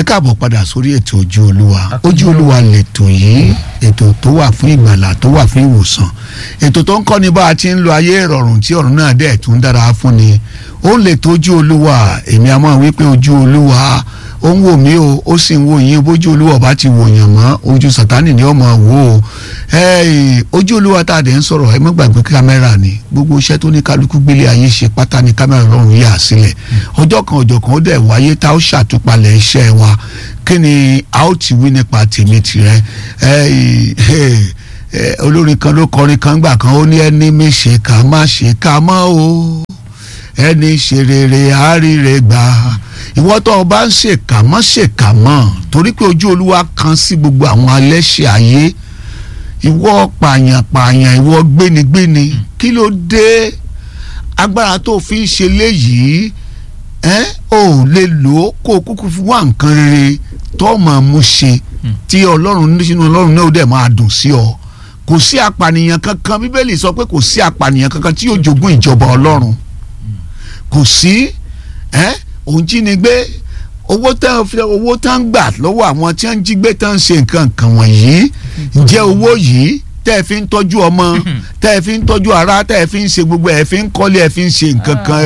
káàbọ̀ padà sórí ètò ojú olúwa ojú olúwa lètò yìí ètò tó wà fún ìgbàlà tó wà fún ìwòsàn ètò tó ń kọ́ ni bá a ti ń lo ayé ìrọ̀rùn tí ọ̀run náà dẹ̀ tún dára fún ni ó lè tó ojú olúwa èmi a máa wí pé ojú olúwa ó ń wò mí o ó sì ń wò yín bójú olúwa bá ti wò yàn mọ́ ojú sàtánì ni ó máa wò ó ojú olúwa tá a dẹ̀ ń sọ̀rọ̀ ẹ má gbàgbé kámẹ́rà ni gbogbo iṣẹ́ tó ní kálukú gbélé ayé ṣe pátá ni kámẹ́rà lọ́rùn yà sílẹ̀ ọjọ́ kan ọjọ́ kan ó dẹ̀ wáyé tá ó ṣàtúpalẹ̀ iṣẹ́ wa kí ni a ó ti wí nípa tèmi tirẹ̀ olórin kan ló kọrin kan gbà kan ó ní ẹni mi ṣe ká má ṣe ká mọ́ o ẹni ṣe rere àárírẹ gbà ìwọ tó o bá ń ṣèkà mọ́ ṣèkà mọ́ torí pé ojú olúwa kan sí gbogbo àwọn alẹ́ṣẹ̀ ayé ìwọ pààyàn pààyàn ìwọ gbénigbéni kí ló dé agbára tó fi ń ṣe léyìí ẹ ò lè lò ó kó o kúkú fún wa nǹkan rere tó máa mú ṣe tí ọlọ́run sínú ọlọ́run náà ó dẹ̀ máa dùn sí ọ kò sí apànìyàn kankan bíbélì sọ pé kò sí apànìyàn kankan tí yóò jogún ìjọba ọlọ́run kò sí ẹ òun jínigbé owó tán owó tán gbà lọ́wọ́ àwọn tí wọ́n ń jí gbé tán ń ṣe nǹkan kan wọ̀nyí ǹjẹ́ owó yìí tẹ́ ẹ fi ń tọ́jú ọmọ tẹ́ ẹ fi ń tọ́jú ara tẹ́ ẹ fi ń ṣe gbogbo ẹ fi ń kọ́lé ẹ fi ń ṣe nǹkan kan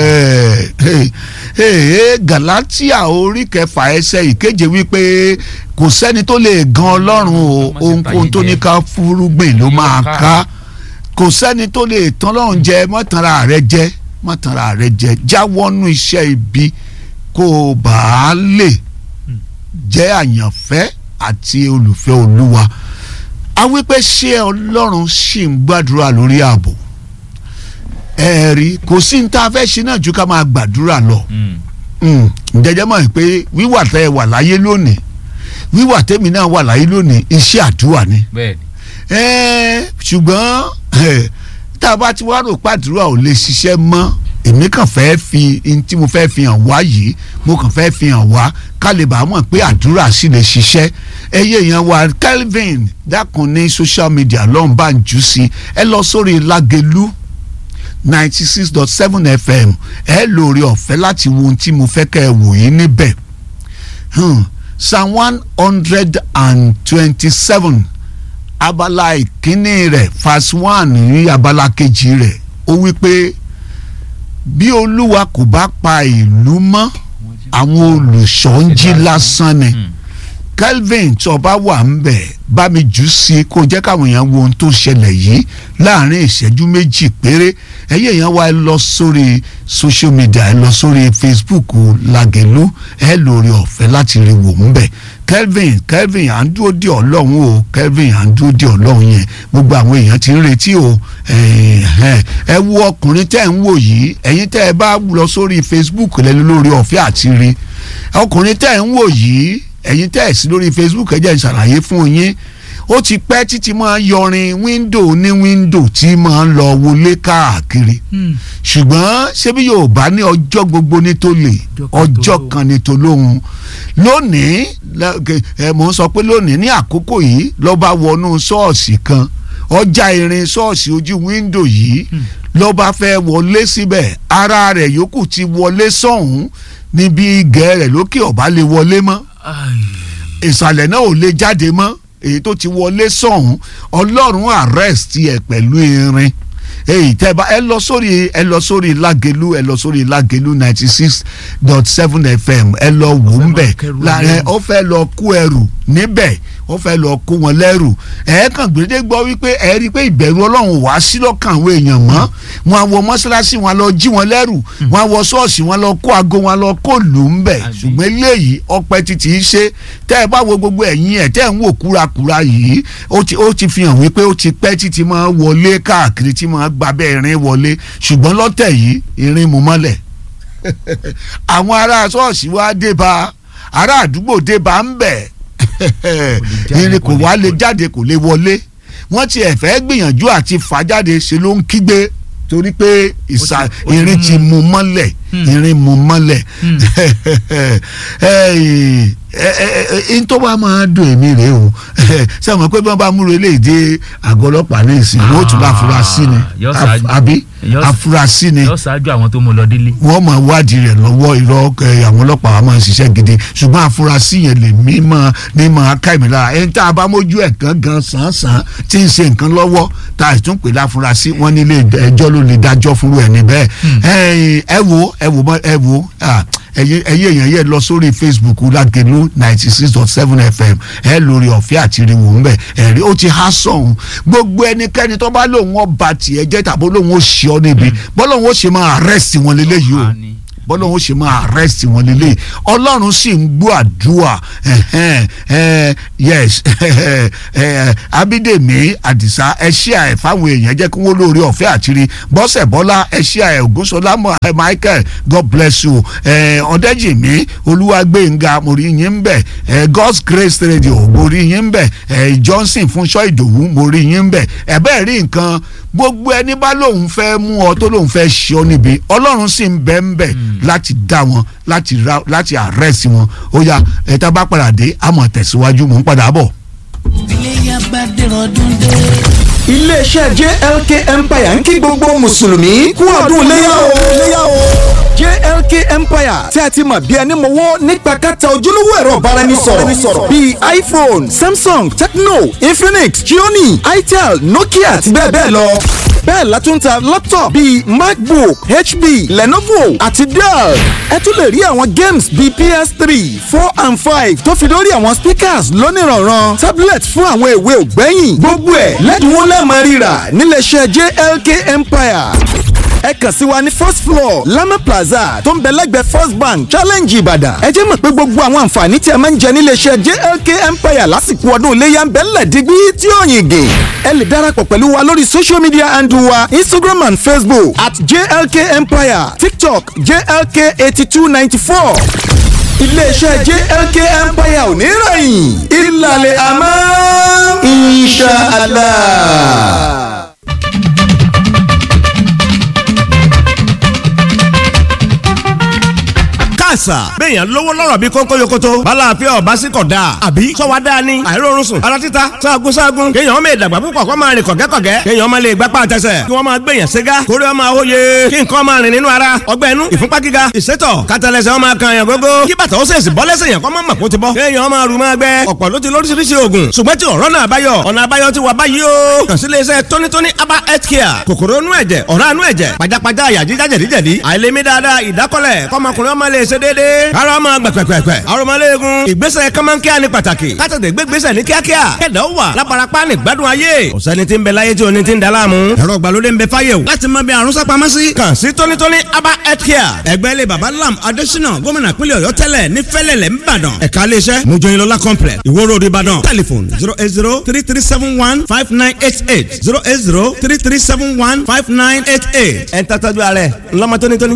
Galatia orí kẹfà ẹsẹ̀ ìkeje wípé kò sẹ́ni tó lè gan ọlọ́run o ohunkóhun tó ní ká fúrúgbìn ló máa ká kò sẹ́ni tó lè tán lọ́run jẹ mọ́tànra rẹ jẹ mọ́tànra rẹ jẹ jáwọ́nú iṣẹ́ ibi kó o bá a lè jẹ́ àyànfẹ́ àti olùfẹ́ olúwa a wí pé ṣé ọlọ́run ṣì ń gbàdúrà lórí ààbò ẹ rí kò sí ní tá a fẹ́ ṣe náà ju ká máa gbàdúrà lọ ǹjẹ́jẹ́ mọ̀ pé wíwà tẹ́ ẹ wà láyé lónìí wíwà tẹ́mi náà wà láyé lónìí iṣẹ́ àdúrà ni ṣùgbọ́n tá a bá ti wá rò pàdúrà ò lè ṣiṣẹ́ mọ́ èmi kàn fẹ́ fi n tí mo fẹ́ fi hàn wá yìí mo kàn fẹ́ fi hàn wá ká lè bá mọ̀ pé àdúrà sì lè ṣiṣẹ́ ẹyẹ yẹn wá Kelvin dákun ní social media lọ́n bá ń jù sí ẹ lọ sórí Lágelú ninety six dot seven fm ẹ lóore ọ̀fẹ́ láti wo ohun tí mo fẹ́ kẹ́ ẹ wò yín níbẹ̀ psalm one hundred and twenty-seven abala ìkíní rẹ̀ verse one ní abala kejì rẹ̀ ó wí pé bí olúwa kò bá pa ìlú mọ́ àwọn olùṣọ́ ń jí lásán ni Kelvin tó bá wà ń bẹ̀ bá mi jù sí kó jẹ́ káwọn èèyàn wo ohun tó ṣẹlẹ̀ yìí láàrin ìṣẹ́jú méjì péré ẹ̀yẹ́ èèyàn wá ẹ lọ sórí social media ẹ lọ sórí Facebook Lágelú ẹ lórí ọ̀fẹ́ láti rí wò ń bẹ̀ Kelvin Kelvin à ń dúró dé ọlọ́run o Kelvin à ń dúró dé ọlọ́run yẹn gbogbo àwọn èèyàn ti ń retí o ẹ wo ọkùnrin tẹ́ ń wò yìí ẹ̀yin tẹ́ ẹ bá lọ sórí Facebook lẹ́nu lórí ọ̀fẹ́ àti rí ọkùnrin tẹ́ ń wò yìí ẹ̀yin tẹ́ ẹ̀ sí lórí Facebook ẹ jẹ́ n ṣàlàyé fún yín ó ti pẹ́ títí máa yọrin wíńdò ní wíńdò tí máa ń lọ wọlé káàkiri ṣùgbọ́n ṣébí Yorùbá ní ọjọ́ gbogbo ní tó lè ọjọ́ kan ní tó lóhun lónìí ẹ mò ń sọ pé lónìí ní àkókò yìí ló bá wọnú ṣọ́ọ̀ṣì kan ọjà irin ṣọ́ọ̀ṣì ojú wíńdò yìí ló bá fẹ́ wọlé síbẹ̀ ara rẹ̀ yòókù ti wọlé sọ̀hún níbi igẹ̀ rẹ̀ lókè ọ̀bá lè wọlé mọ́ ìsàlẹ̀ náà ò lè jáde mọ́ èyí tó ti wọlé sọ̀hún ọlọ́run arrest ẹ̀ pẹ̀lú irin èyí tẹ́ bá ẹ lọ sórí ẹ lọ sórí Lágelú ẹ lọ sórí Lágelú ninety six dot seven fm ẹ lọ wò ń bẹ̀ láàrin ó fẹ́ lọ kó ẹrù níbẹ̀ ó fẹ́ lọ kó wọn lẹ́rù ẹ kàn gbèdé gbọ́ wípé ẹ rí i pé ìbẹ̀rù ọlọ́run wá sí lọ́kàn àwọn èèyàn mọ́ wọn wọ mọ́ṣáláṣí wọn lọ jí wọn lẹ́rù wọn wọ ṣọ́ọ̀ṣì wọn lọ kó aago wọn lọ kó lù ń bẹ̀ ṣùgbọ́n eléyìí ọpẹ́ títí í ṣe tẹ́ ẹ bá wo gbogbo ẹ̀yìn ẹ̀ tẹ́ ẹ̀ ń wò kúrakúra yìí ó ti fi hàn wípé ó ti pẹ́ títí máa wọlé káàkiri tí máa gbabẹ́ irin wọlé ṣùgbọ́n lọ́tẹ̀ yìí irin mú mọ́lẹ̀ àwọn ará ṣọ́ọ̀ṣì wa dé bá ará àdúgbò dé bá ń bẹ̀ irin kò wá lè jáde kò lè wọlé wọ́n ti ẹ̀ fẹ́ gbìyànjú àti fà jáde ṣe ló ń kígbe torí pé ìsà irin ti mú mọ́lẹ̀ irin mú mọ́lẹ̀ n tó bá máa dùn èmi rèé o sẹ́wọ̀n pé bí wọ́n bá múra eléyìí dé àgọ́ ọlọ́pàá ní ìsìn wọ́n tún bá fura sí ni àbí Yọ- afurasí ni yóò ṣáájú àwọn tó mú lọ délé. wọ́n máa wádìí rẹ̀ lọ́wọ́ irọ́ ẹ, àwọn ọlọ́pàá wa máa ń ṣiṣẹ́ gidi ṣùgbọ́n afurasí yẹn lè mí mọ́ ní máa ká ìmì lára ẹni tá a bá mójú ẹ̀ gan gan sàn-sàn tí ń ṣe nǹkan lọ́wọ́ tá a tún pè láfurasí wọ́n nílé ẹjọ́ ló lè dájọ́ fúnru ẹ̀ níbẹ̀ ẹ ẹ wo ẹ wo mọ- ẹ wo ah, ẹyẹ ẹyẹ èèyàn yẹn lọ sórí facebook lágẹlú ninety six dot seven fm ẹ lórí ọ̀fẹ́ àti ìrìwò ńbẹ ẹ̀rí ó ti há sọ̀hún gbogbo ẹnikẹ́ni tó bá lóun ọba tiẹ̀ jẹ́ tàbí lóun ó ṣe ọ́ níbi bọ́lọ́hún ó ṣe máa arrest wọn lélẹ́yìí o Ah, ni. bọ́lọ́hún ó ṣe máa arrest wọn lélẹ́yìí ọlọ́run sì ń gbọ́ àdúrà ẹ̀hẹ́n, ẹ̀, yes ẹ̀, abídèmí àdìsá ẹ ṣíà ẹ̀ fáwọn èèyàn jẹ́ kí wọ́n lóore ọ̀fẹ́ àtìrí bọ́sẹ̀ bọ́lá ẹ ṣíà ẹ̀ ògúnṣọlá mọ̀ ẹ̀ michael god bless you ẹ̀ ọ̀dẹ́jìmí olúwàgbẹ̀ngà mo rí yín ń bẹ̀ ẹ̀ god's grace radio mo rí yín ń bẹ̀ ẹ̀ johnson fúnṣọ́ ìdòwú mo rí yín ń bẹ̀ ẹ̀ bẹ́ẹ̀ rí nǹkan gbogbo ẹni bá lóun fẹ́ mú ọ tó lóun fẹ́ ṣe ọ níbi ọlọ́run sì ń bẹ ń bẹ láti dá wọn láti ra láti arrest wọn ó yá ẹ̀ta bá padà dé àmọ̀ tẹ̀síwájú mò ń padà bọ̀. iléyà bá dẹ̀rọ̀ ọdún dé. iléeṣẹ́ jlk empire ń kí gbogbo mùsùlùmí kú ọdún léyà o léyà o jlk empire tí a ti mọ̀ bí ẹni mọ̀wọ́ nípa kẹta ojúlówó ẹ̀rọ ìbáraẹnisọ̀rọ̀ bíi iphone samsung tecno infinix xiaomi itel nokia àti bẹ́ẹ̀ bẹ́ẹ̀ lọ bẹ́ẹ̀ la tún ta laptop bíi macbook hp lenovo àti dell ẹ tún lè rí àwọn games bíi ps3 four and five tó fi lórí àwọn speakers lónìrànràn tablet fún àwọn èwe ògbẹ́yìn gbogbo ẹ̀ lẹ́dínwó lẹ́ẹ̀mọ́ rírà níléeṣẹ́ jlk empire ẹ kàn sí wa ní first floor lama plaza tó ń bẹ lẹ́gbẹ̀ẹ́ first bank challenge ìbàdàn ẹ jẹ́ mọ̀ pé gbogbo àwọn àǹfààní tí ẹ máa ń jẹ níléeṣẹ́ jlk empire lásìkò ọdún iléyà ń bẹ ńlẹ̀ dígbí tí ó yìn gè ẹ lè darapọ̀ pẹ̀lú wa lórí social media handle wa instagram and facebook at jlk empire tiktok jlk eighty two ninety four iléeṣẹ́ jlk empire ò ní rẹ̀yìn ìlàlẹ̀ àmọ́ inshallah. àṣà béèyàn lówó lọ́rọ̀ bí kónkó yokoto balàáfíà ọba sí kọ̀ dáa àbí sọ́wọ́ dáa ni àìrórun sùn ara títa sáàgùn sáàgùn kéèyàn ọmọ ìdàgbà púpọ̀ kó máa rìn kọ̀gẹ́kọ̀gẹ́ kéèyàn ọmọ lè gbápá àtẹsẹ̀ kí wọ́n máa gbèyàn ségá kórè ọmọ àwòye kí nǹkan máa rìn nínú ara ọgbẹ́ inú ìfúnpá gíga ìsétọ̀ kátàlẹ́sẹ̀ ọmọ kan yàn gógó kí bàtà ó sèṣì bọ́ lẹ́sẹ̀ yàn kọ́ mọ́ màkó ti bọ́ kéèyàn ọmọ àrùn máa gbẹ ọ̀pọ̀ ló ti lóríṣiríṣi oògùn ṣùgbọ́n tí ọ̀rọ̀ náà báyọ̀ ọ̀nà àbáyọ ti wà báyìí o kàn sí iléeṣẹ́ tónítóní aba health care kòkòrò inú ẹ̀jẹ̀ ọ̀rá inú ẹ̀jẹ̀ pajápajá àyà jíjá jẹ̀díjẹ̀dí àìlèmí dáadáa ìdákọ́lẹ̀ kọ́mọkùnrin ọmọ lè ṣe déédéé ara ọmọ gbẹ̀pẹ̀pẹ̀pẹ̀ arọmọléegun ìgbésẹ̀ kọ́mọ́nkíá ní pàtàkì kátàtẹ̀ gbégbésẹ̀ ní kíákíá kẹ̀dá ó wà lábarapá ní gbádùn ayé ọ̀sẹ́ni tí ń bẹ láyé tí oní ti ń da láàmú ẹ̀rọ ìgbàlódé ń bẹ fáyé o láti mọ bí àrùn sápamọ́ sí. kàn sí tónítóní aba health care ẹgbẹ́ ilé baba lam adésínà gómìnà pínlẹ̀ ọ̀yọ́ tẹ́lẹ̀ ní fẹ́lẹ̀lẹ̀ ńbàdàn ẹ̀ka iléeṣẹ́ mojoyinlọ́lá complex ìwó road ìbàdàn telephone zero eight zero three three seven one five nine eight eight zero eight zero three three seven one five nine eight eight ẹ̀ ń tàtàjú ààrẹ ńlọmọ tónítóní.